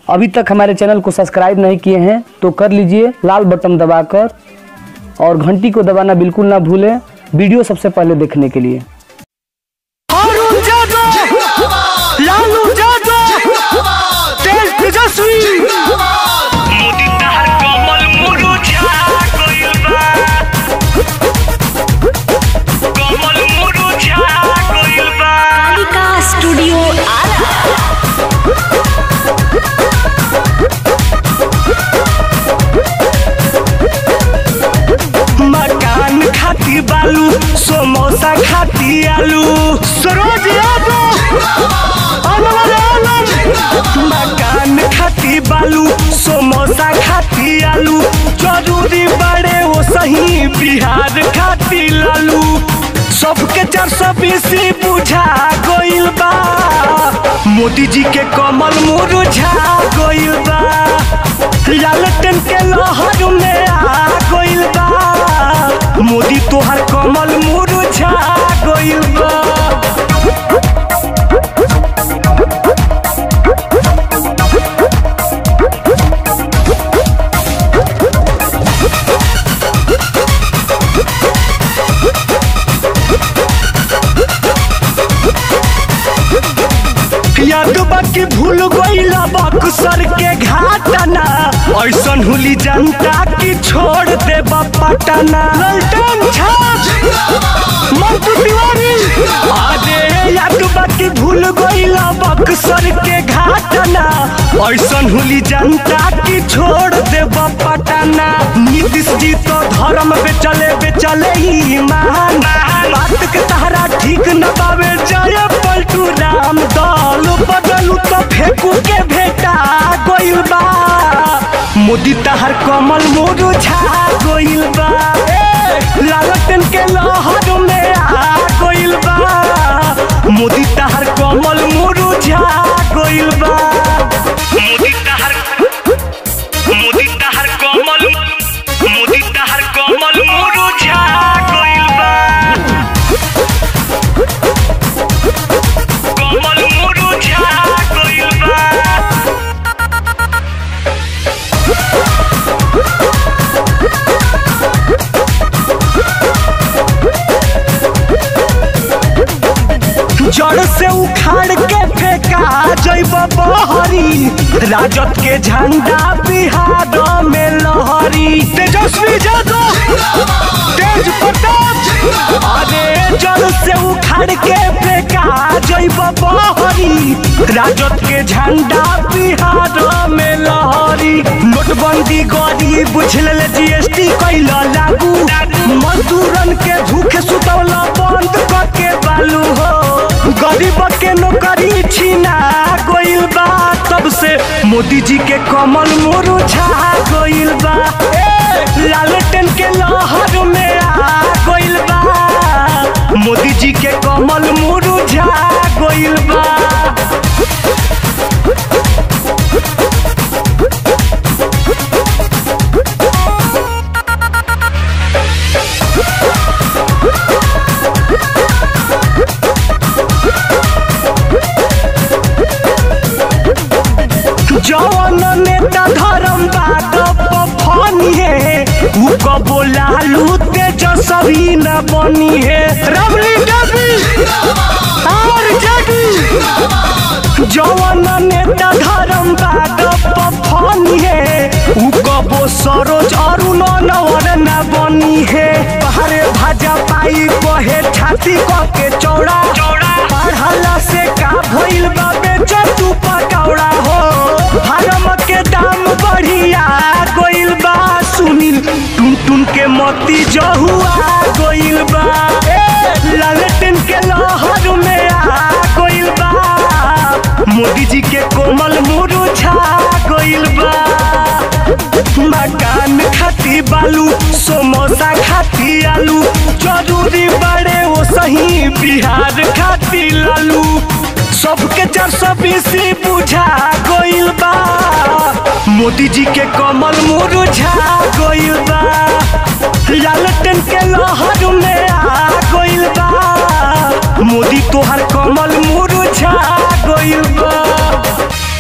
अभी तक हमारे चैनल को सब्सक्राइब नहीं किए हैं तो कर लीजिए लाल बटन दबाकर और घंटी को दबाना बिल्कुल ना भूलें वीडियो सबसे पहले देखने के लिए अरुण जादव लालू यादव तेज तेजस्वी मोदी तहर कमल मुरुझा गइल बा कमल मुरुझा गइल बा कालिका स्टूडियो आरा मकान खाती बालू समोसा खाती आलू सरोज यादव अनवर आलम मकान खाती बालू समोसा खाती आलू जरूरी बड़े वो सही बिहार खाती लालू सबके चार सौ बीस बुझा गइल बा मोदी जी के कमल मुरझा गइल बा लालटेन के लहर में आ गइल बा मोदी तोहर कमल मुरझा गइल बा याद बाकी भूल गइला बक्सर के घाटना ऐसन हुली जनता की छोड़ दे पटना ललटन छाप मंटू तिवारी अरे याद बाकी भूल गइला बक्सर के घाटना ऐसन हुली जनता की छोड़ दे पटना नीतीश जी तो धर्म पे चले बे चले ही महान बात के तहरा ठीक न बावे जय पलटू राम दल बदलू तो फेंकू के भेटा गइल बा मोदी तहर कमल मुरझा गइल बा लालटेन के लहर में आ गइल बा मोदी तहर कमल मुरझा गइल बा मोदी तहर मोदी तहर कमल मोदी तहर कमल मुरझा गइल बा कमल मुरझा गइल बा जड़ से उखाड़ के फेंका जैब बहरी राजद के झंडा बिहार में लहरी तेजस्वी यादव तेज प्रताप अरे जड़ से उखाड़ के फेंका जैब बहरी राजद के झंडा बिहार में लहरी नोटबंदी गरीब बुझल जीएसटी कैल लागू मजदूरन के भूखे सुतौला बंद करके बालू हो गरीब के नौकरी छीना गइल बा तब से मोदी जी के कमल मुरझा गइल बा ए, लालटेन के लहर में आ गइल बा मोदी जी के कमल मुरझा गइल बा जवन नेता धर्म बात फनी है उ कबो लालू तेजस्वी न बनी है रबली डबी और जगी जवन नेता धर्म बात फनी है उ कबो सरोज अरुण नवर न बनी है पहाड़े भाजा पाई कहे छाती क के चौड़ा पढ़ला से का भइल बा बेचा तू पकौड़ा हो हरम के दाम बढ़िया गइल बा सुनील टुन टुन के मोती जहुआ गइल बा ए, लालटेन के लहर में आ गइल बा मोदी जी के कोमल मुरझा गइल बा मकान खाती बालू समोसा खाती आलू जरूरी बड़े वो सही बिहार खाती लालू सबके चार सौ बीस बुझा गइल बा मोदी जी के कमल मुरझा गइल बा लालटेन के लहर में आ गइल बा मोदी तोहर कमल मुरझा गइल बा